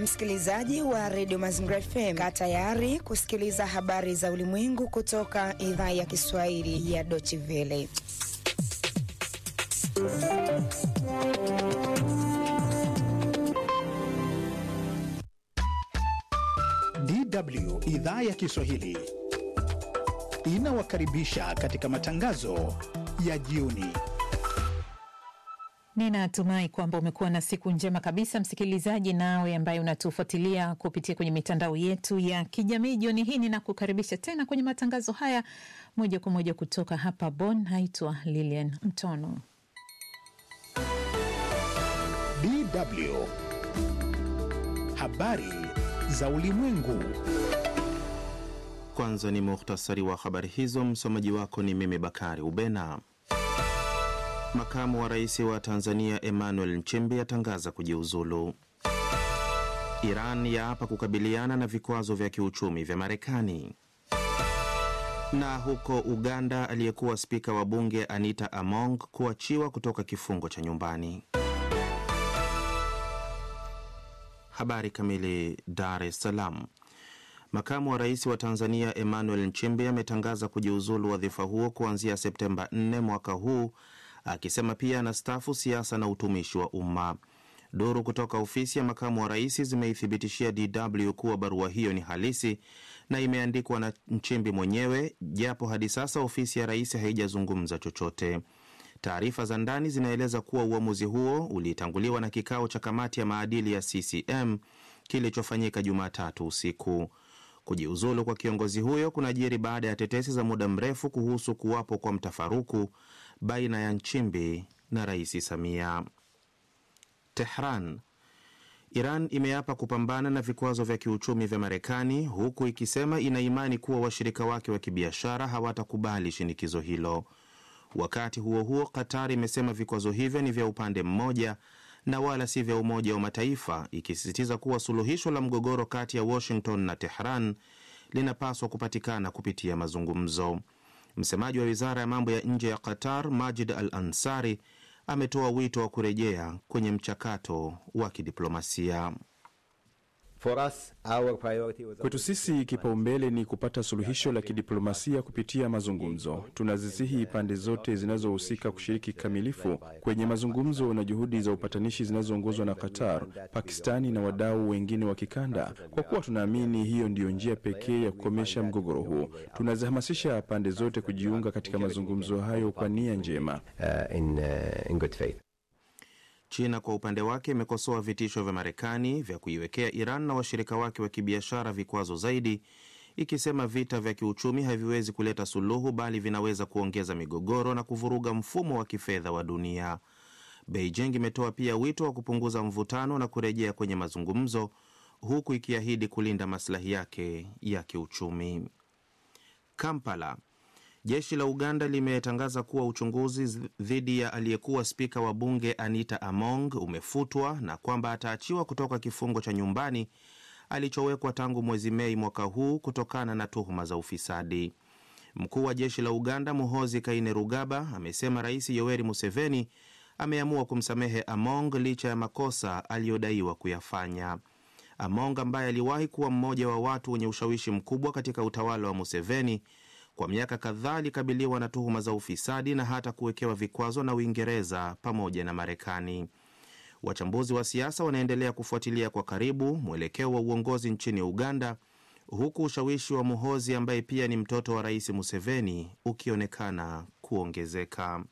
Msikilizaji wa redio Mazingira FM, kaa tayari kusikiliza habari za ulimwengu kutoka idhaa ya Kiswahili ya Deutsche Welle. DW idhaa ya Kiswahili inawakaribisha katika matangazo ya jioni. Ninatumai kwamba umekuwa na siku njema kabisa, msikilizaji, nawe ambaye unatufuatilia kupitia kwenye mitandao yetu ya kijamii. Jioni hii ninakukaribisha tena kwenye matangazo haya moja kwa moja kutoka hapa Bonn. Naitwa Lilian Mtono. DW habari za ulimwengu. Kwanza ni muhtasari wa habari hizo. Msomaji wako ni mimi Bakari Ubena. Makamu wa rais wa Tanzania Emmanuel Nchimbi atangaza kujiuzulu. Iran yaapa kukabiliana na vikwazo vya kiuchumi vya Marekani. Na huko Uganda, aliyekuwa spika wa bunge Anita Among kuachiwa kutoka kifungo cha nyumbani. Habari kamili. Dar es Salaam. Makamu wa rais wa Tanzania Emmanuel Nchimbi ametangaza kujiuzulu wadhifa huo kuanzia Septemba 4 mwaka huu, akisema pia anastaafu siasa na utumishi wa umma. Duru kutoka ofisi ya makamu wa rais zimeithibitishia DW kuwa barua hiyo ni halisi na imeandikwa na Nchimbi mwenyewe, japo hadi sasa ofisi ya rais haijazungumza chochote. Taarifa za ndani zinaeleza kuwa uamuzi huo ulitanguliwa na kikao cha kamati ya maadili ya CCM kilichofanyika Jumatatu usiku. Kujiuzulu kwa kiongozi huyo kunajiri baada ya tetesi za muda mrefu kuhusu kuwapo kwa mtafaruku baina ya Nchimbi na Rais Samia. Tehran. Iran imeapa kupambana na vikwazo vya kiuchumi vya Marekani huku ikisema ina imani kuwa washirika wake wa kibiashara hawatakubali shinikizo hilo. Wakati huo huo, Qatar imesema vikwazo hivyo ni vya upande mmoja na wala si vya Umoja wa Mataifa, ikisisitiza kuwa suluhisho la mgogoro kati ya Washington na Tehran linapaswa kupatikana kupitia mazungumzo. Msemaji wa wizara ya mambo ya nje ya Qatar, Majid Al Ansari, ametoa wito wa kurejea kwenye mchakato wa kidiplomasia. Kwetu sisi kipaumbele ni kupata suluhisho la kidiplomasia kupitia mazungumzo. Tunazisihi pande zote zinazohusika kushiriki kikamilifu kwenye mazungumzo na juhudi za upatanishi zinazoongozwa na Qatar, Pakistani na wadau wengine wa kikanda, kwa kuwa tunaamini hiyo ndiyo njia pekee ya kukomesha mgogoro huu. Tunazihamasisha pande zote kujiunga katika mazungumzo hayo kwa nia njema. Uh, in, uh, in good faith. China kwa upande wake imekosoa vitisho vya Marekani vya kuiwekea Iran na washirika wake wa kibiashara vikwazo zaidi, ikisema vita vya kiuchumi haviwezi kuleta suluhu, bali vinaweza kuongeza migogoro na kuvuruga mfumo wa kifedha wa dunia. Beijing imetoa pia wito wa kupunguza mvutano na kurejea kwenye mazungumzo, huku ikiahidi kulinda maslahi yake ya kiuchumi. Kampala. Jeshi la Uganda limetangaza kuwa uchunguzi dhidi ya aliyekuwa spika wa bunge Anita Among umefutwa na kwamba ataachiwa kutoka kifungo cha nyumbani alichowekwa tangu mwezi Mei mwaka huu kutokana na tuhuma za ufisadi. Mkuu wa jeshi la Uganda Muhozi Kainerugaba amesema Rais Yoweri Museveni ameamua kumsamehe Among licha ya makosa aliyodaiwa kuyafanya. Among ambaye aliwahi kuwa mmoja wa watu wenye ushawishi mkubwa katika utawala wa Museveni kwa miaka kadhaa alikabiliwa na tuhuma za ufisadi na hata kuwekewa vikwazo na Uingereza pamoja na Marekani. Wachambuzi wa siasa wanaendelea kufuatilia kwa karibu mwelekeo wa uongozi nchini Uganda, huku ushawishi wa Muhozi ambaye pia ni mtoto wa Rais Museveni ukionekana kuongezeka.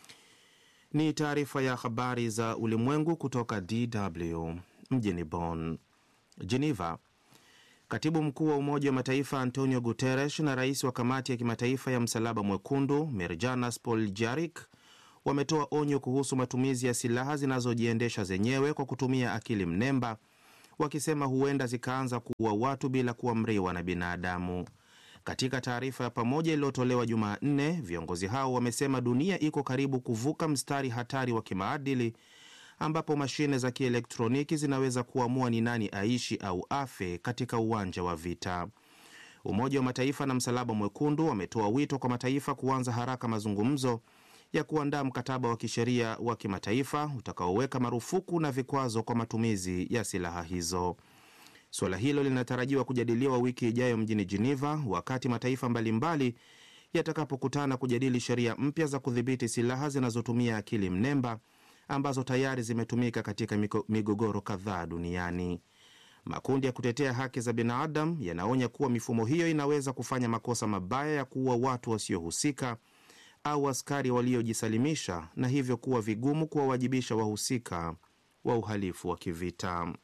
Ni taarifa ya habari za ulimwengu kutoka DW mjini Bonn. Geneva. Katibu mkuu wa Umoja wa Mataifa Antonio Guterres na rais wa kamati ya kimataifa ya Msalaba Mwekundu Mirjanas Poljarik wametoa onyo kuhusu matumizi ya silaha zinazojiendesha zenyewe kwa kutumia akili mnemba, wakisema huenda zikaanza kuua watu bila kuamriwa na binadamu. Katika taarifa ya pamoja iliyotolewa Jumanne, viongozi hao wamesema dunia iko karibu kuvuka mstari hatari wa kimaadili ambapo mashine za kielektroniki zinaweza kuamua ni nani aishi au afe katika uwanja wa vita. Umoja wa Mataifa na Msalaba Mwekundu wametoa wito kwa mataifa kuanza haraka mazungumzo ya kuandaa mkataba wa kisheria wa kimataifa utakaoweka marufuku na vikwazo kwa matumizi ya silaha hizo. Suala hilo linatarajiwa kujadiliwa wiki ijayo mjini Geneva, wakati mataifa mbalimbali yatakapokutana kujadili sheria mpya za kudhibiti silaha zinazotumia akili mnemba ambazo tayari zimetumika katika migogoro kadhaa duniani. Makundi ya kutetea haki za binadamu yanaonya kuwa mifumo hiyo inaweza kufanya makosa mabaya ya kuua watu wasiohusika au askari waliojisalimisha na hivyo kuwa vigumu kuwawajibisha wahusika wa uhalifu wa kivita.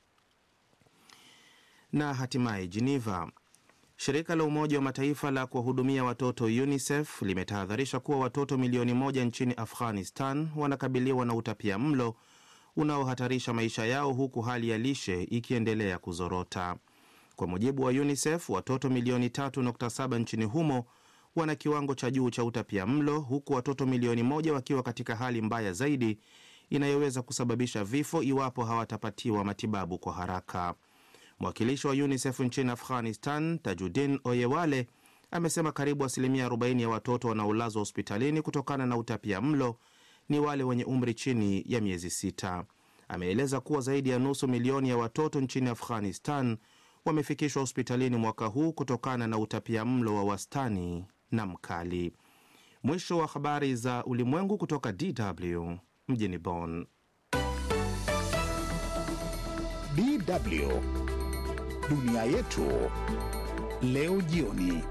Na hatimaye Geneva, shirika la Umoja wa Mataifa la kuwahudumia watoto UNICEF limetahadharisha kuwa watoto milioni moja nchini Afghanistan wanakabiliwa na utapia mlo unaohatarisha maisha yao huku hali ya lishe ikiendelea kuzorota. Kwa mujibu wa UNICEF, watoto milioni 3.7 nchini humo wana kiwango cha juu cha utapia mlo huku watoto milioni moja wakiwa katika hali mbaya zaidi inayoweza kusababisha vifo iwapo hawatapatiwa matibabu kwa haraka. Mwakilishi wa UNICEF nchini Afghanistan, Tajudin Oyewale, amesema karibu asilimia 40 ya watoto wanaolazwa hospitalini kutokana na utapia mlo ni wale wenye umri chini ya miezi sita. Ameeleza kuwa zaidi ya nusu milioni ya watoto nchini Afghanistan wamefikishwa hospitalini mwaka huu kutokana na utapia mlo wa wastani na mkali. Mwisho wa habari za ulimwengu kutoka DW mjini Bonn. DW dunia yetu leo jioni.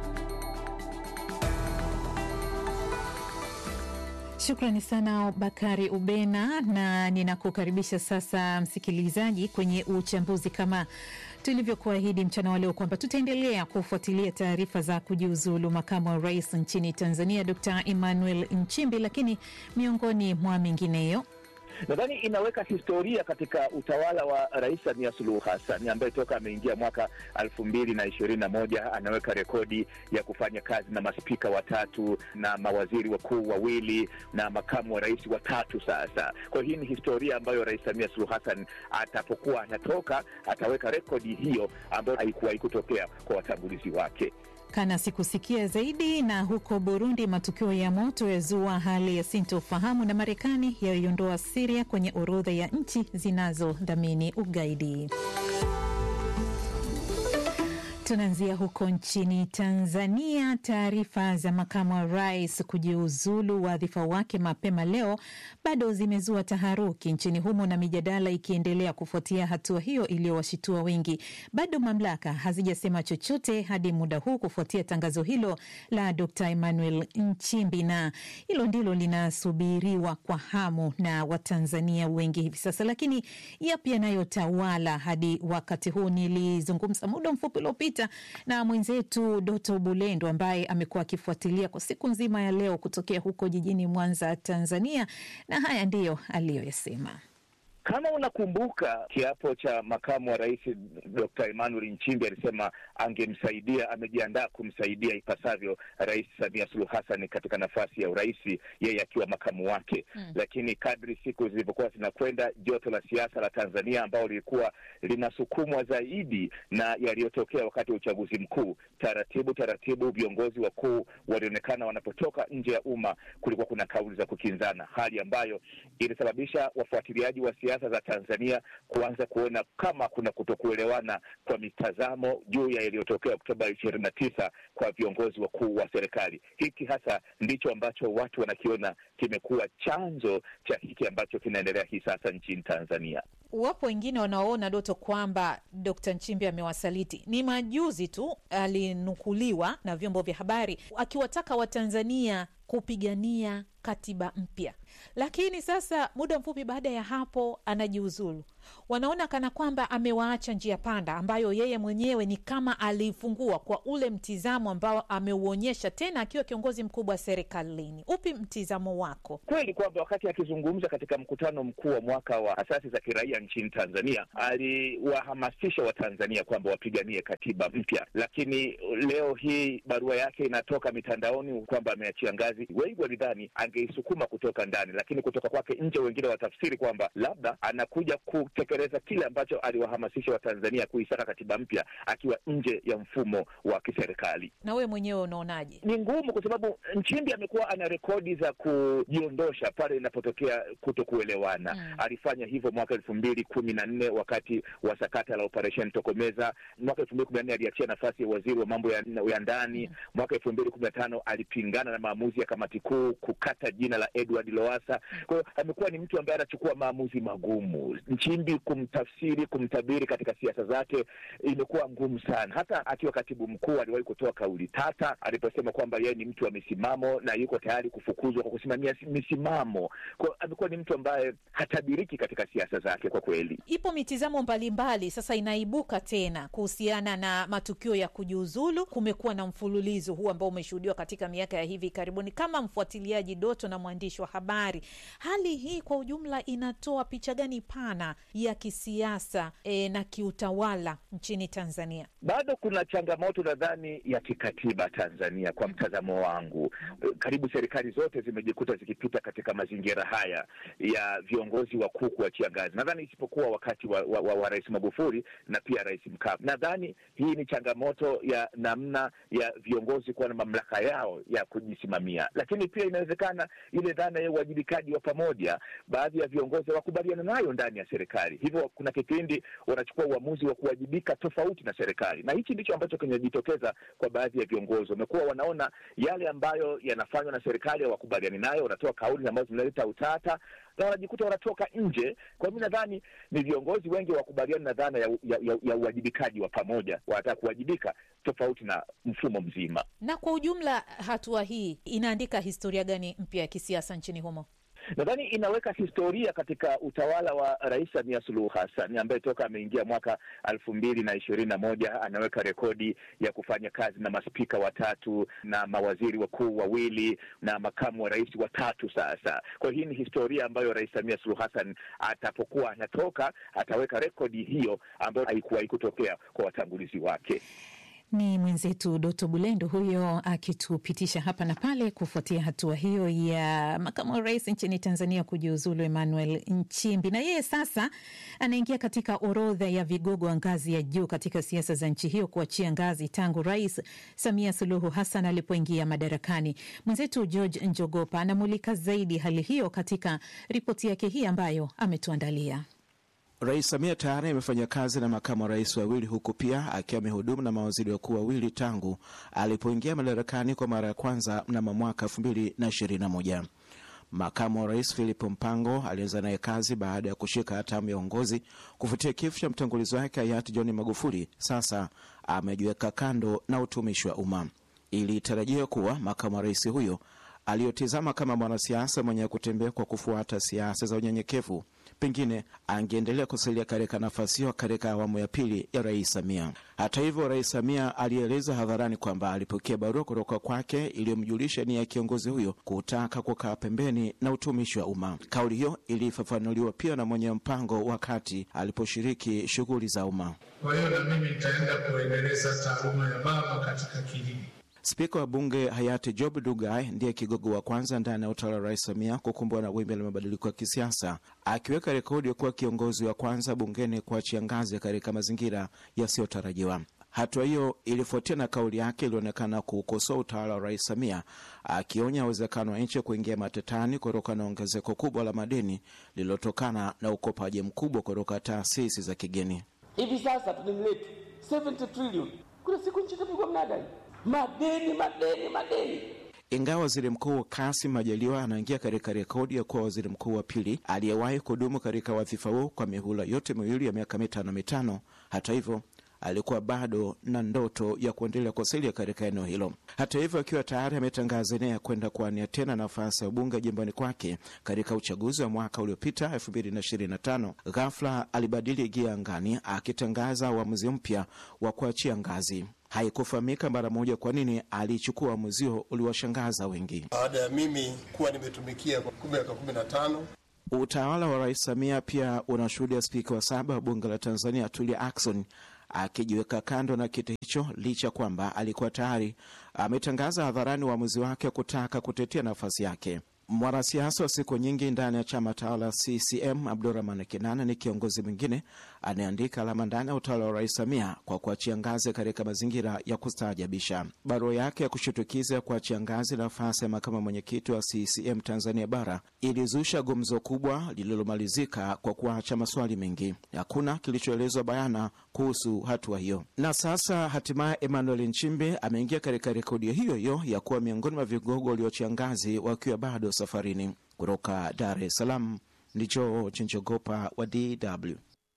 Shukrani sana Bakari Ubena, na ninakukaribisha sasa msikilizaji kwenye uchambuzi kama tulivyokuahidi mchana wa leo kwamba tutaendelea kufuatilia taarifa za kujiuzulu makamu wa rais nchini Tanzania Dr Emmanuel Nchimbi, lakini miongoni mwa mengineyo nadhani inaweka historia katika utawala wa Rais Samia Suluhu Hassan ambaye toka ameingia mwaka elfu mbili na ishirini na moja anaweka rekodi ya kufanya kazi na maspika watatu na mawaziri wakuu wawili na makamu wa rais watatu. Sasa kwa hii ni historia ambayo Rais Samia Suluhu Hassan atapokuwa anatoka ataweka rekodi hiyo ambayo haikuwahi kutokea kwa watangulizi wake. Kana sikusikia zaidi. Na huko Burundi, matukio ya moto yazua hali ya sintofahamu, na Marekani yaiondoa Siria kwenye orodha ya nchi zinazodhamini ugaidi. Tunaanzia huko nchini Tanzania. Taarifa za makamu wa rais kujiuzulu wadhifa wake mapema leo bado zimezua taharuki nchini humo, na mijadala ikiendelea kufuatia hatua hiyo iliyowashitua wengi. Bado mamlaka hazijasema chochote hadi muda huu kufuatia tangazo hilo la Dr Emmanuel Nchimbi, na hilo ndilo linasubiriwa kwa hamu na Watanzania wengi hivi sasa. Lakini yapi yanayotawala hadi wakati huu? Nilizungumza muda mfupi uliopita na mwenzetu Doto Bulendo ambaye amekuwa akifuatilia kwa siku nzima ya leo kutokea huko jijini Mwanza, Tanzania, na haya ndiyo aliyoyasema. Kama unakumbuka kiapo cha makamu wa rais Dr. Emmanuel Nchimbi alisema angemsaidia, amejiandaa kumsaidia ipasavyo Rais Samia Suluhu Hassan katika nafasi ya urais, yeye akiwa makamu wake hmm. Lakini kadri siku zilivyokuwa zinakwenda, joto la siasa la Tanzania ambao lilikuwa linasukumwa zaidi na yaliyotokea wakati wa uchaguzi mkuu, taratibu taratibu viongozi wakuu walionekana wanapotoka nje ya umma, kulikuwa kuna kauli za kukinzana, hali ambayo ilisababisha wafuatiliaji wa siasa za Tanzania kuanza kuona kama kuna kutokuelewana kwa mitazamo juu ya yaliyotokea Oktoba ishirini na tisa kwa viongozi wakuu wa serikali. Hiki hasa ndicho ambacho watu wanakiona kimekuwa chanzo cha hiki ambacho kinaendelea hii sasa nchini Tanzania. Wapo wengine wanaoona Doto kwamba Dkt. Nchimbi amewasaliti. Ni majuzi tu alinukuliwa na vyombo vya habari akiwataka Watanzania kupigania katiba mpya, lakini sasa muda mfupi baada ya hapo anajiuzulu. Wanaona kana kwamba amewaacha njia panda ambayo yeye mwenyewe ni kama aliifungua kwa ule mtizamo ambao ameuonyesha tena akiwa kiongozi mkubwa serikalini. Upi mtizamo wako? Kweli kwamba wakati akizungumza katika mkutano mkuu wa mwaka wa asasi za kiraia nchini Tanzania aliwahamasisha Watanzania kwamba wapiganie katiba mpya, lakini leo hii barua yake inatoka mitandaoni kwamba ameachia ngazi. Wengi walidhani angeisukuma kutoka ndani, lakini kutoka kwake nje, wengine watafsiri kwamba labda anakuja kutekeleza kile ambacho aliwahamasisha Watanzania kuisaka katiba mpya akiwa nje ya mfumo wa kiserikali. Na wewe mwenyewe unaonaje? Ni ngumu kwa sababu Nchimbi amekuwa ana rekodi za kujiondosha pale inapotokea kuto kuelewana. Mm. Alifanya hivyo mwaka elfu mbili kumi na nne wakati wa sakata la operesheni Tokomeza. Mwaka elfu mbili kumi na nne aliachia nafasi ya waziri wa mambo ya, ya ndani. Mm. Mwaka elfu mbili kumi na tano alipingana na maamuzi ya kamati kuu kukata jina la Edward Lowassa. Kwa hiyo amekuwa ni mtu ambaye anachukua maamuzi magumu. Nchimbi kumtafsiri, kumtabiri katika siasa zake imekuwa ngumu sana. Hata akiwa katibu mkuu aliwahi kutoa kauli tata aliposema kwamba yeye ni mtu wa misimamo na yuko tayari kufukuzwa kwa kusimamia misimamo. Kwa amekuwa ni mtu ambaye hatabiriki katika siasa zake kwa kweli. Ipo mitizamo mbalimbali sasa inaibuka tena kuhusiana na matukio ya kujiuzulu. Kumekuwa na mfululizo huu ambao umeshuhudiwa katika miaka ya hivi karibuni. Kama mfuatiliaji Doto na mwandishi wa habari, hali hii kwa ujumla inatoa picha gani pana ya kisiasa e, na kiutawala nchini Tanzania? Bado kuna changamoto nadhani ya kikatiba Tanzania, kwa mtazamo wangu. Karibu serikali zote zimejikuta zikipita katika mazingira haya ya viongozi wakuu kuachia ngazi, nadhani isipokuwa wakati wa, wa, wa, wa Rais Magufuli na pia Rais Mkapa. Nadhani hii ni changamoto ya namna ya viongozi kuwa na mamlaka yao ya kujisimamia, lakini pia inawezekana ile dhana ya uwajibikaji wa pamoja, baadhi ya viongozi hawakubaliana nayo ndani ya serikali, hivyo kuna kipindi wanachukua uamuzi wa kuwajibika tofauti na serikali, na hichi ndicho ambacho kinajitokeza kwa baadhi ya viongozi. Wamekuwa wanaona yale ambayo yanafanywa na serikali hawakubaliani nayo, wanatoa kauli ambazo zinaleta utata na wanajikuta wanatoka nje. Kwa mi nadhani ni viongozi wengi wakubaliani na dhana ya, ya, ya, ya uwajibikaji wa pamoja, wanataka kuwajibika tofauti na mfumo mzima. Na kwa ujumla, hatua hii inaandika historia gani mpya ya kisiasa nchini humo? Nadhani inaweka historia katika utawala wa Rais Samia Suluhu Hassan ambaye toka ameingia mwaka elfu mbili na ishirini na moja anaweka rekodi ya kufanya kazi na maspika watatu na mawaziri wakuu wawili na makamu wa rais watatu. Sasa kwa hii ni historia ambayo Rais Samia Suluhu Hassan atapokuwa anatoka ataweka rekodi hiyo ambayo haikuwahi kutokea kwa watangulizi wake. Ni mwenzetu Doto Bulendo huyo akitupitisha hapa na pale kufuatia hatua hiyo ya makamu wa rais nchini Tanzania kujiuzulu Emmanuel Nchimbi, na yeye sasa anaingia katika orodha ya vigogo wa ngazi ya juu katika siasa za nchi hiyo kuachia ngazi tangu Rais Samia Suluhu Hassan alipoingia madarakani. Mwenzetu George Njogopa anamulika zaidi hali hiyo katika ripoti yake hii ambayo ametuandalia. Rais Samia tayari amefanya kazi na makamu wa rais wawili huku pia akiwa amehudumu na mawaziri wakuu wawili tangu alipoingia madarakani kwa mara ya kwanza mnamo mwaka elfu mbili na ishirini na moja. Makamu wa rais Philip Mpango alianza naye kazi baada ya kushika hatamu ya uongozi kufuatia kifo cha mtangulizi wake hayati John Magufuli. Sasa amejiweka kando na utumishi wa umma. Ilitarajiwa kuwa makamu wa rais huyo aliyotizama kama mwanasiasa mwenye kutembea kwa kufuata siasa za unyenyekevu pengine angeendelea kusalia katika nafasi hiyo katika awamu ya pili ya rais Samia. Hata hivyo, rais Samia alieleza hadharani kwamba alipokea barua kutoka kwake iliyomjulisha nia ya kiongozi huyo kutaka kukaa pembeni na utumishi wa umma. Kauli hiyo ilifafanuliwa pia na mwenye mpango wakati aliposhiriki shughuli za umma. Kwa hiyo na mimi nitaenda kuendeleza taaluma ya baba katika kilimo. Spika wa bunge hayati Job Ndugai ndiye kigogo wa kwanza ndani ya utawala wa rais Samia kukumbwa na wimbi la mabadiliko ya kisiasa, akiweka rekodi ya kuwa kiongozi wa kwanza bungeni kuachia ngazi katika mazingira yasiyotarajiwa. Hatua hiyo ilifuatia na kauli yake ilionekana kuukosoa utawala wa rais Samia, akionya uwezekano wa nchi kuingia matatani kutokana na ongezeko kubwa la madeni lililotokana na ukopaji mkubwa kutoka taasisi za kigeni. Hivi sasa deni letu 70 trilioni, kuna siku nchi itapigwa mnadani madeni madeni madeni. Ingawa waziri mkuu Kasim Majaliwa anaingia katika rekodi ya kuwa waziri mkuu wa pili aliyewahi kudumu katika wadhifa huo kwa mihula yote miwili ya miaka mitano mitano, hata hivyo alikuwa bado na ndoto ya kuendelea kusalia katika eneo hilo. Hata hivyo, akiwa tayari ametangaza nia ya kwenda kuania tena nafasi ya ubunge jimboni kwake katika uchaguzi wa mwaka uliopita 2025, ghafla alibadili gia angani akitangaza uamuzi mpya wa kuachia ngazi. Haikufahamika mara moja kwa nini alichukua uamuzi huo uliwashangaza wengi. Baada ya mimi kuwa nimetumikia kwa miaka kumi na tano Utawala wa Rais Samia pia unashuhudia spika wa saba wa bunge la Tanzania Tulia Ackson akijiweka kando na kiti hicho licha kwamba alikuwa tayari ametangaza hadharani uamuzi wake wa kutaka kutetea nafasi yake. Mwanasiasa wa siku nyingi ndani ya chama tawala CCM Abdurahman Kinana ni kiongozi mwingine anayeandika alama ndani ya utawala wa Rais Samia kwa kuachia ngazi katika mazingira ya kustaajabisha. Barua yake ya kushutukiza ya kuachia ngazi nafasi ya makamu mwenyekiti wa CCM Tanzania Bara ilizusha gumzo kubwa lililomalizika kwa kuacha maswali mengi. Hakuna kilichoelezwa bayana kuhusu hatua hiyo, na sasa hatimaye Emmanuel Nchimbi ameingia katika rekodi hiyo hiyo ya kuwa miongoni mwa vigogo walioachia ngazi wakiwa bado safarini. Kutoka Dar es Salaam ndicho Chinchogopa wa DW.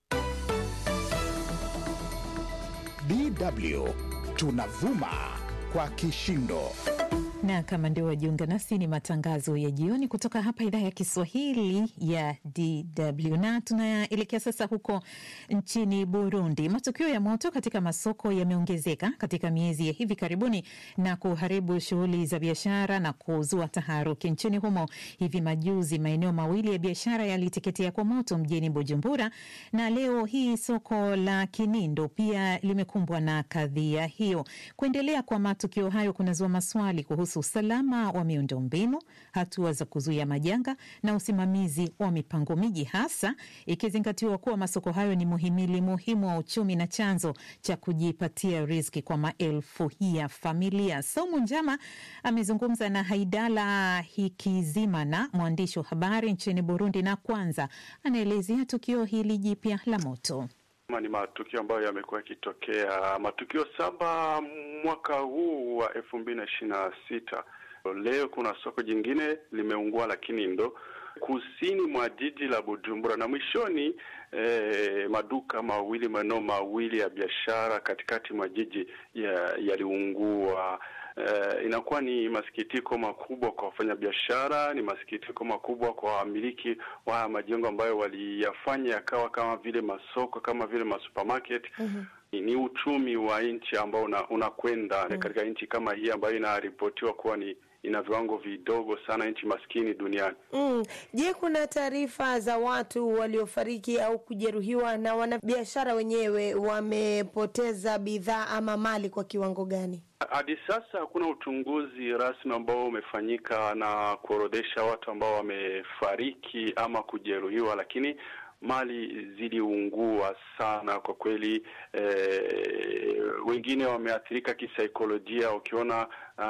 DW tunavuma kwa kishindo na kama ndio wajiunga nasi, ni matangazo ya jioni kutoka hapa idhaa ya Kiswahili ya DW na tunaelekea sasa huko nchini Burundi. Matukio ya moto katika masoko yameongezeka katika miezi ya hivi karibuni na kuharibu shughuli za biashara na kuzua taharuki nchini humo. Hivi majuzi maeneo mawili ya biashara yaliteketea kwa moto mjini Bujumbura, na leo hii soko la Kinindo pia limekumbwa na kadhia hiyo. Kuendelea kwa matukio hayo kunazua maswali kuhusu usalama wa miundombinu, hatua za kuzuia majanga na usimamizi wa mipango miji, hasa ikizingatiwa kuwa masoko hayo ni muhimili muhimu wa uchumi na chanzo cha kujipatia riziki kwa maelfu ya familia. Saumu Njama amezungumza na Haidala Hikizimana, mwandishi wa habari nchini Burundi, na kwanza anaelezea tukio hili jipya la moto. Ni matukio ambayo yamekuwa yakitokea, matukio saba mwaka huu wa elfu mbili na ishirini na sita. Leo kuna soko jingine limeungua la Kinindo kusini mwa jiji la Bujumbura, na mwishoni eh, maduka mawili maeneo mawili ya biashara katikati mwa jiji yaliungua. Uh, inakuwa ni masikitiko makubwa kwa wafanyabiashara, ni masikitiko makubwa kwa wamiliki wa majengo ambayo waliyafanya yakawa kama vile masoko, kama vile masupermarket. mm-hmm. Ni uchumi wa nchi ambao unakwenda una mm-hmm. katika nchi kama hii ambayo inaripotiwa kuwa ni ina viwango vidogo sana, nchi maskini duniani. Mm. Je, kuna taarifa za watu waliofariki au kujeruhiwa na wanabiashara wenyewe wamepoteza bidhaa ama mali kwa kiwango gani? Hadi sasa hakuna uchunguzi rasmi ambao umefanyika na kuorodhesha watu ambao wamefariki ama kujeruhiwa, lakini mali ziliungua sana kwa kweli. Eh, wengine wameathirika kisaikolojia. Ukiona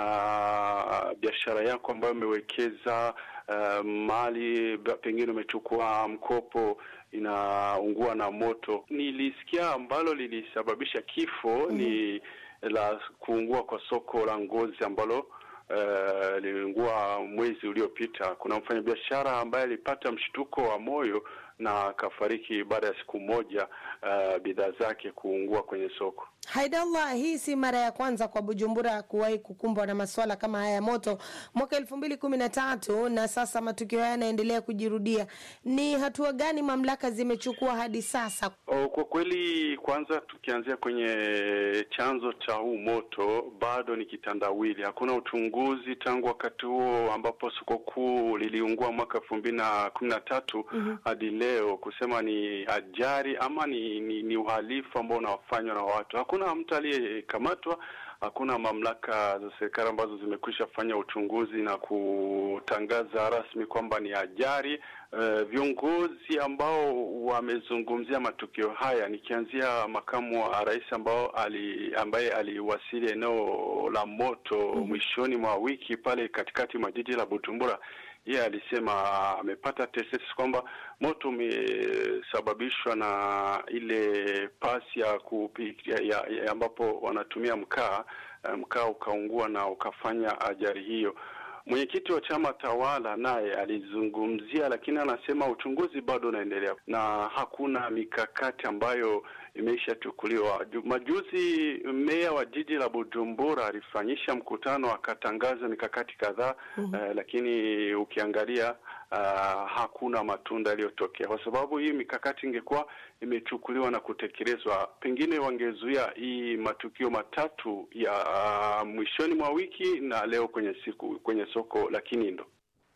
uh, biashara yako ambayo umewekeza uh, mali pengine umechukua mkopo inaungua na moto. Nilisikia ambalo lilisababisha kifo mm-hmm. ni la kuungua kwa soko la ngozi ambalo uh, liliungua mwezi uliopita. Kuna mfanyabiashara ambaye alipata mshtuko wa moyo na akafariki baada ya siku moja uh, bidhaa zake kuungua kwenye soko. Haidallah, hii si mara ya kwanza kwa Bujumbura kuwahi kukumbwa na masuala kama haya ya moto mwaka elfu mbili kumi na tatu na sasa matukio haya yanaendelea kujirudia. Ni hatua gani mamlaka zimechukua hadi sasa? O, kwa kweli, kwanza tukianzia kwenye chanzo cha huu moto, bado ni kitandawili. Hakuna uchunguzi tangu wakati huo ambapo soko kuu liliungua mwaka elfu mbili na kumi na tatu hadi leo kusema ni ajali ama ni, ni, ni uhalifu ambao unafanywa na watu. Hakuna mtu aliyekamatwa, hakuna mamlaka za serikali ambazo zimekwisha fanya uchunguzi na kutangaza rasmi kwamba ni ajali. Uh, viongozi ambao wamezungumzia matukio haya nikianzia makamu wa rais ambao ali, ambaye aliwasili eneo la moto mm-hmm. mwishoni mwa wiki pale katikati mwa jiji la Bujumbura yeye yeah, alisema amepata tetesi kwamba moto umesababishwa na ile pasi ya kupikia ya, ya ambapo wanatumia mkaa, mkaa ukaungua na ukafanya ajali hiyo. Mwenyekiti wa chama tawala naye alizungumzia, lakini anasema uchunguzi bado unaendelea na hakuna mikakati ambayo imeshachukuliwa. Majuzi meya wa jiji la Bujumbura alifanyisha mkutano akatangaza mikakati kadhaa mm -hmm. uh, lakini ukiangalia uh, hakuna matunda yaliyotokea, kwa sababu hii mikakati ingekuwa imechukuliwa na kutekelezwa, pengine wangezuia hii matukio matatu ya uh, mwishoni mwa wiki na leo kwenye siku kwenye soko la Kinindo.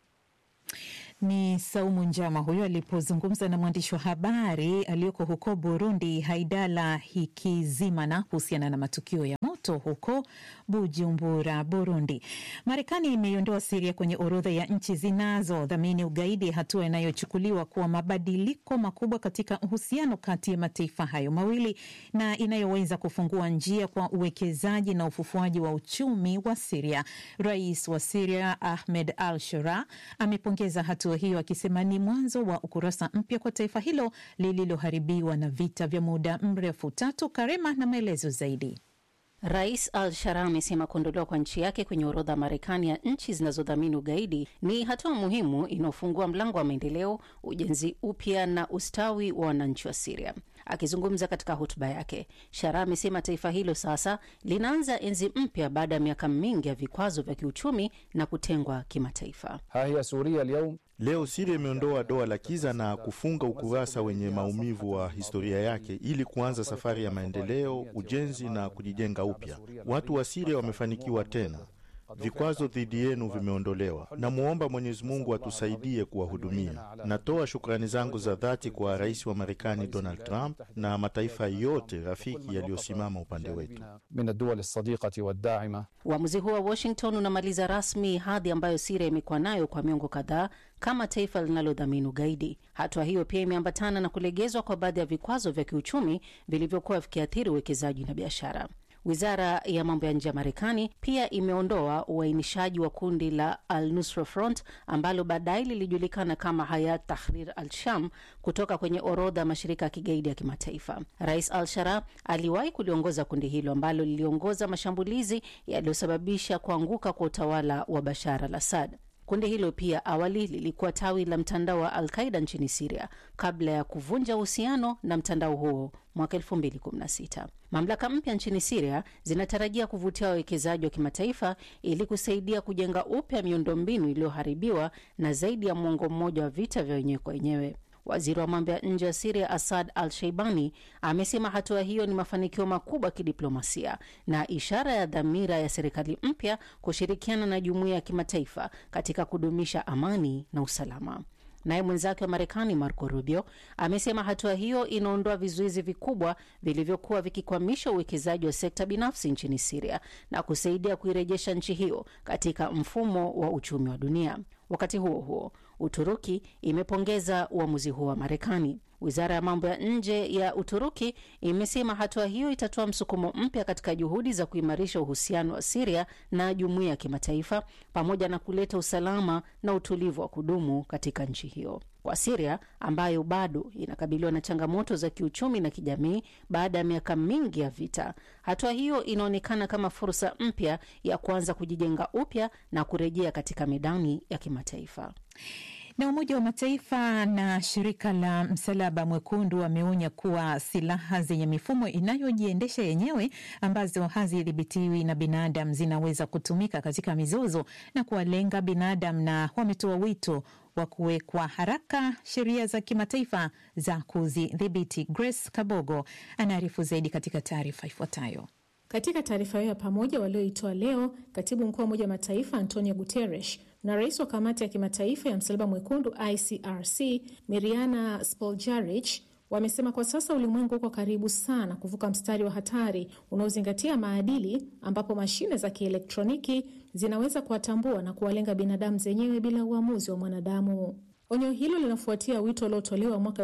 Ni Saumu Njama huyo alipozungumza na mwandishi wa habari aliyoko huko Burundi, Haidala Hikizimana, kuhusiana na matukio ya moto moto huko Bujumbura, Burundi. Marekani imeiondoa Siria kwenye orodha ya nchi zinazodhamini ugaidi, hatua inayochukuliwa kuwa mabadiliko makubwa katika uhusiano kati ya mataifa hayo mawili na inayoweza kufungua njia kwa uwekezaji na ufufuaji wa uchumi wa Siria. Rais wa Siria Ahmed al Shura amepongeza hatua hiyo akisema ni mwanzo wa ukurasa mpya kwa taifa hilo lililoharibiwa na vita vya muda mrefu. Tatu Karema na maelezo zaidi. Rais Al Shara amesema kuondolewa kwa nchi yake kwenye orodha ya Marekani ya nchi zinazodhamini ugaidi ni hatua muhimu inayofungua mlango wa maendeleo, ujenzi upya na ustawi wa wananchi wa Siria. Akizungumza katika hotuba yake, Shara amesema taifa hilo sasa linaanza enzi mpya baada ya miaka mingi ya vikwazo vya kiuchumi na kutengwa kimataifa. Leo Siria imeondoa doa la kiza na kufunga ukurasa wenye maumivu wa historia yake ili kuanza safari ya maendeleo, ujenzi na kujijenga upya. Watu wa Siria wamefanikiwa tena. Vikwazo dhidi yenu vimeondolewa. Namwomba Mwenyezi Mungu atusaidie kuwahudumia. Natoa shukrani zangu za dhati kwa rais wa Marekani Donald Trump na mataifa yote rafiki yaliyosimama upande wetu. Uamuzi huo wa Washington unamaliza rasmi hadhi ambayo Siria imekuwa nayo kwa miongo kadhaa kama taifa linalodhamini ugaidi. Hatua hiyo pia imeambatana na kulegezwa kwa baadhi ya vikwazo vya kiuchumi vilivyokuwa vikiathiri uwekezaji na biashara. Wizara ya mambo ya nje ya Marekani pia imeondoa uainishaji wa kundi la Al-Nusra Front ambalo baadaye lilijulikana kama Hayat Tahrir al-Sham kutoka kwenye orodha ya mashirika ya kigaidi ya kimataifa. Rais al-Shara aliwahi kuliongoza kundi hilo ambalo liliongoza mashambulizi yaliyosababisha kuanguka kwa utawala wa Bashar al-Assad. Kundi hilo pia awali lilikuwa tawi la mtandao wa Al-Qaida nchini Siria kabla ya kuvunja uhusiano na mtandao huo mwaka 2016. Mamlaka mpya nchini Siria zinatarajia kuvutia wawekezaji wa kimataifa ili kusaidia kujenga upya miundombinu iliyoharibiwa na zaidi ya mwongo mmoja wa vita vya wenyewe kwa wenyewe. Waziri wa mambo ya nje wa Siria Asad Al Sheibani amesema hatua hiyo ni mafanikio makubwa ya kidiplomasia na ishara ya dhamira ya serikali mpya kushirikiana na jumuiya ya kimataifa katika kudumisha amani na usalama. Naye mwenzake wa Marekani Marco Rubio amesema hatua hiyo inaondoa vizuizi vikubwa vilivyokuwa vikikwamisha uwekezaji wa sekta binafsi nchini Siria na kusaidia kuirejesha nchi hiyo katika mfumo wa uchumi wa dunia. Wakati huo huo, Uturuki imepongeza uamuzi huo wa Marekani. Wizara ya mambo ya nje ya Uturuki imesema hatua hiyo itatoa msukumo mpya katika juhudi za kuimarisha uhusiano wa Siria na jumuiya ya kimataifa pamoja na kuleta usalama na utulivu wa kudumu katika nchi hiyo. Kwa Siria ambayo bado inakabiliwa na changamoto za kiuchumi na kijamii baada ya miaka mingi ya vita, hatua hiyo inaonekana kama fursa mpya ya kuanza kujijenga upya na kurejea katika medani ya kimataifa. Na Umoja wa Mataifa na shirika la Msalaba Mwekundu wameonya kuwa silaha zenye mifumo inayojiendesha yenyewe ambazo hazidhibitiwi na binadamu zinaweza kutumika katika mizozo na kuwalenga binadamu, na wametoa wito wa kuwekwa haraka sheria za kimataifa za kuzidhibiti. Grace Kabogo anaarifu zaidi katika taarifa ifuatayo. Katika taarifa hiyo ya pamoja walioitoa leo, katibu mkuu wa Umoja wa Mataifa Antonio Guterres na rais wa kamati ya kimataifa ya Msalaba Mwekundu ICRC Miriana Spoljaric wamesema kwa sasa ulimwengu uko karibu sana kuvuka mstari wa hatari unaozingatia maadili, ambapo mashine za kielektroniki zinaweza kuwatambua na kuwalenga binadamu zenyewe bila uamuzi wa mwanadamu. Onyo hilo linafuatia wito uliotolewa mwaka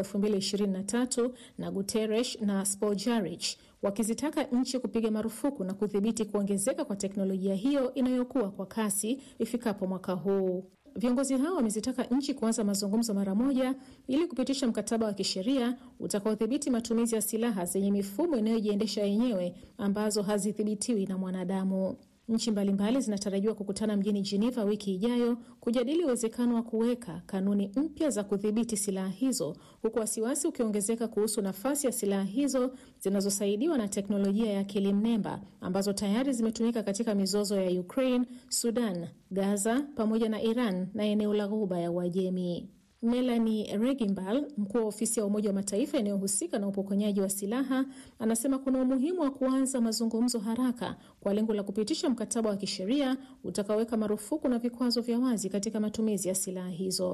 2023 na Guterres na Spoljaric wakizitaka nchi kupiga marufuku na kudhibiti kuongezeka kwa teknolojia hiyo inayokuwa kwa kasi ifikapo mwaka huu. Viongozi hao wamezitaka nchi kuanza mazungumzo mara moja ili kupitisha mkataba wa kisheria utakaodhibiti matumizi ya silaha zenye mifumo inayojiendesha yenyewe ambazo hazidhibitiwi na mwanadamu. Nchi mbalimbali zinatarajiwa kukutana mjini Geneva wiki ijayo kujadili uwezekano wa kuweka kanuni mpya za kudhibiti silaha hizo, huku wasiwasi ukiongezeka kuhusu nafasi ya silaha hizo zinazosaidiwa na teknolojia ya akili mnemba ambazo tayari zimetumika katika mizozo ya Ukraine, Sudan, Gaza pamoja na Iran na eneo la Ghuba ya Uajemi. Melanie Regimbal, mkuu wa ofisi ya Umoja wa Mataifa inayohusika na upokonyaji wa silaha, anasema kuna umuhimu wa kuanza mazungumzo haraka kwa lengo la kupitisha mkataba wa kisheria utakaoweka marufuku na vikwazo vya wazi katika matumizi ya silaha hizo.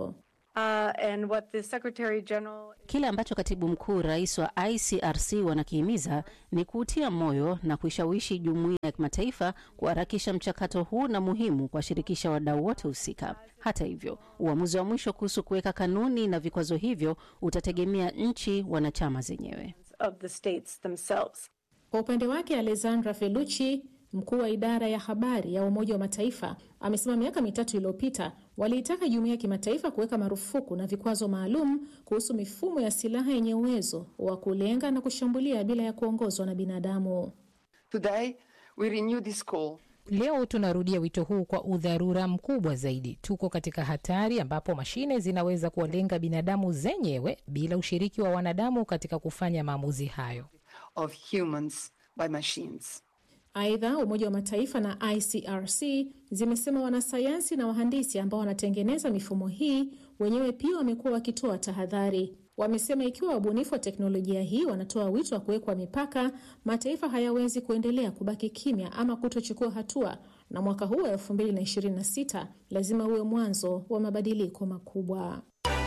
Uh, and what the Secretary General Kile ambacho katibu mkuu rais wa ICRC wanakihimiza ni kuutia moyo na kuishawishi jumuiya ya kimataifa kuharakisha mchakato huu na muhimu kuwashirikisha wadau wote husika. Hata hivyo, uamuzi wa mwisho kuhusu kuweka kanuni na vikwazo hivyo utategemea nchi wanachama zenyewe. of the states themselves. Kwa upande wake Alessandra Felucci, mkuu wa idara ya habari ya Umoja wa Mataifa, amesema miaka mitatu iliyopita waliitaka jumuiya ya kimataifa kuweka marufuku na vikwazo maalum kuhusu mifumo ya silaha yenye uwezo wa kulenga na kushambulia bila ya kuongozwa na binadamu. Today, we renew this call. Leo tunarudia wito huu kwa udharura mkubwa zaidi. Tuko katika hatari ambapo mashine zinaweza kuwalenga binadamu zenyewe bila ushiriki wa wanadamu katika kufanya maamuzi hayo. of humans by machines. Aidha, Umoja wa Mataifa na ICRC zimesema wanasayansi na wahandisi ambao wanatengeneza mifumo hii wenyewe pia wamekuwa wakitoa tahadhari. Wamesema ikiwa wabunifu wa teknolojia hii wanatoa wito wa kuwekwa mipaka, mataifa hayawezi kuendelea kubaki kimya ama kutochukua hatua, na mwaka huu wa 2026 lazima uwe mwanzo wa mabadiliko makubwa.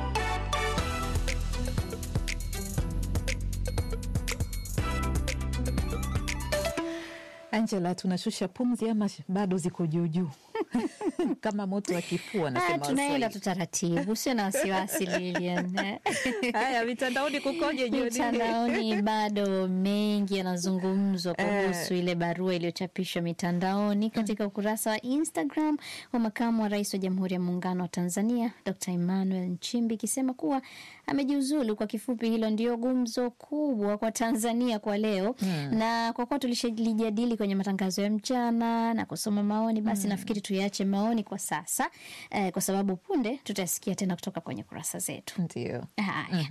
Angela, tunashusha pumzi ama bado ziko juujuu kama moto wa kifua, Ah, nasema tunaenda Waswahili. tu taratibu, usio na wasiwasi Lilian. Haya, mitandaoni kukoje jioni hii? Mitandaoni bado mengi yanazungumzwa kuhusu Eh. ile barua iliyochapishwa mitandaoni katika ukurasa wa Instagram wa makamu wa rais wa Jamhuri ya Muungano wa Tanzania Dr. Emmanuel Nchimbi ikisema kuwa amejiuzulu. Kwa kifupi, hilo ndio gumzo kubwa kwa Tanzania kwa leo Hmm. na kwa kuwa tulishalijadili kwenye matangazo ya mchana na kusoma maoni, basi Hmm. nafikiri tuyaache maoni kwa sasa eh, kwa sababu punde tutasikia tena kutoka kwenye kurasa zetu. Ndio. Haya.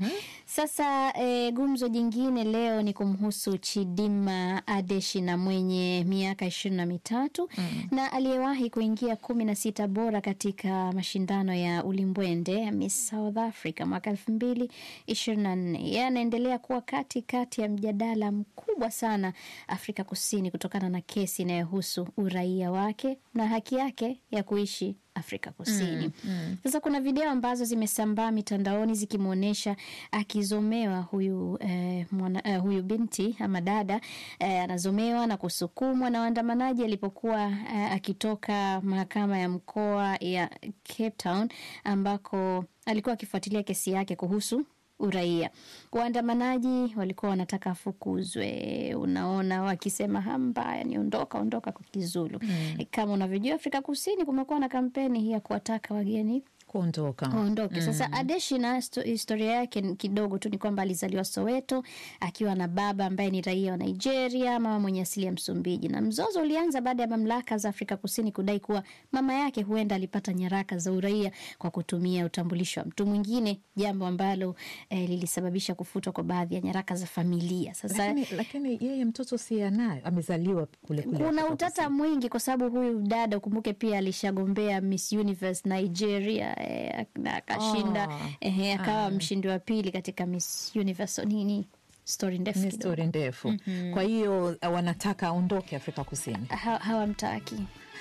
Sasa e, gumzo jingine leo ni kumhusu Chidima Adeshina mwenye miaka ishirini na mitatu na aliyewahi kuingia kumi na sita bora katika mashindano ya ulimbwende Miss South Africa mwaka elfu mbili ishirini na nne. Yeye anaendelea kuwa kati kati ya mjadala mkubwa sana Afrika Kusini kutokana na kesi inayohusu uraia wake na haki yake ya kuishi Afrika Kusini. Mm, mm. Sasa kuna video ambazo zimesambaa mitandaoni zikimwonyesha akizomewa huyu, eh, mwana, eh, huyu binti ama dada eh, anazomewa na kusukumwa na waandamanaji alipokuwa eh, akitoka mahakama ya mkoa ya Cape Town ambako alikuwa akifuatilia kesi yake kuhusu uraia. Waandamanaji walikuwa wanataka afukuzwe, unaona, wakisema hambaya ni ondoka, ondoka kwa Kizulu. Mm. Kama unavyojua, Afrika Kusini kumekuwa na kampeni hii ya kuwataka wageni kuondoka waondoke. Sasa Mm. Adeshina, histo- historia yake ni kidogo tu ni kwamba alizaliwa Soweto akiwa na baba ambaye ni raia wa Nigeria, mama mwenye asili ya Msumbiji, na mzozo ulianza baada ya mamlaka za Afrika Kusini kudai kuwa mama yake huenda alipata nyaraka za uraia kwa kutumia utambulisho wa mtu mwingine, jambo ambalo eh, lilisababisha kufutwa kwa baadhi ya nyaraka za familia. Sasa Lakini, lakini yeye mtoto si anayo, amezaliwa kule kule. kuna Afrika utata mwingi kwa sababu huyu dada ukumbuke pia alishagombea Miss Universe Nigeria eh, na akashinda Ah, eh, akawa ah. mshindi wa pili katika Miss Universe nini story ndefu Ni kidogo. stori ndefu. Mhm. Kwa hiyo eh, wanataka aondoke Afrika Kusini. Ha- hawamtaki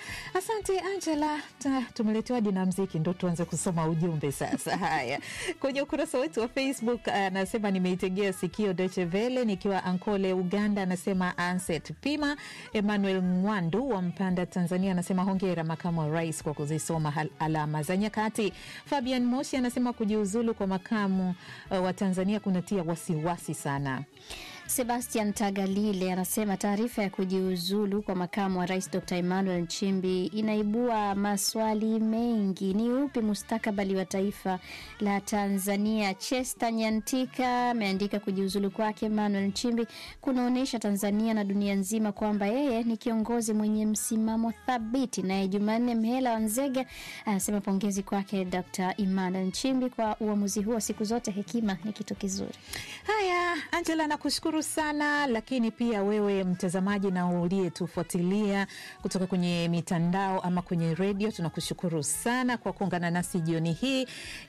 Asante Angela, Ta- tumeletewa hadi na mziki, ndo tuanze kusoma ujumbe sasa. Haya, kwenye ukurasa wetu wa Facebook anasema nimeitegea sikio Deutsche Welle nikiwa Ankole, Uganda. Anasema Anset Pima. Emmanuel Mwandu wa Mpanda, Tanzania anasema hongera makamu wa rais kwa kuzisoma hal- alama za nyakati. Fabian Moshi anasema kujiuzulu kwa makamu uh, wa Tanzania kunatia wasiwasi sana. Sebastian Tagalile anasema taarifa ya kujiuzulu kwa makamu wa rais Dr Emmanuel Nchimbi inaibua maswali mengi. Ni upi mustakabali wa taifa la Tanzania? Chester Nyantika ameandika kujiuzulu kwake Emmanuel Nchimbi kunaonyesha Tanzania na dunia nzima kwamba yeye ni kiongozi mwenye msimamo thabiti. Naye Jumanne Mhela Wanzega anasema pongezi kwake Dr Emmanuel Nchimbi kwa uamuzi huo. Siku zote hekima ni kitu kizuri. Haya, Angela, nakushukuru sana, lakini pia wewe mtazamaji na uliyetufuatilia kutoka kwenye mitandao ama kwenye redio, tunakushukuru sana kwa kuungana nasi jioni hii.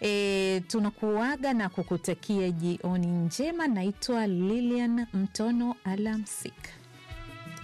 E, tunakuaga na kukutakia jioni njema. Naitwa Lilian Mtono, alamsik.